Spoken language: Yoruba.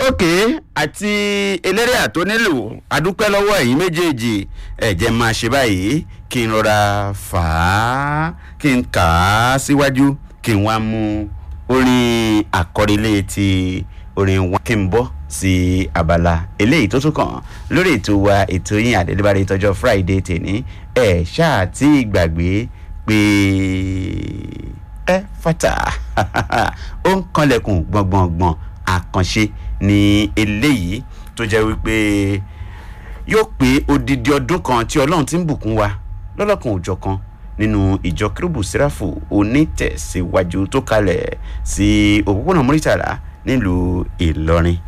òkè àti eléré àtónílù adúpẹ́ lọ́wọ́ ẹ̀yin méjèèjì ẹ̀jẹ̀ máa ṣe báyìí kí n rọra fà á kí n kà á síwájú kí n wá mú orin àkọrílé ti orin wa kí n bọ́ sí abala eléyìí tó tún kàn lórí ètò wa ètò yín àdélébárí tọjọ́ friday tèní ẹ̀ ṣáà tí gbàgbé pé ẹ fata ó ń kanlẹ̀kùn gbọ̀ngbọ̀ngbọ̀n àkànṣe ní eléyìí tó jẹ́ wípé yóò pé odidi ọdún kan tí ọlọ́run ti ń bùkún wa lọ́lọ́kan òjọ̀ kan nínú ìjọ kérúbù sẹ́ráfù onítẹ̀síwájú tó kalẹ̀ sí òpópónà mọ́rítàlá nílùú ìlọrin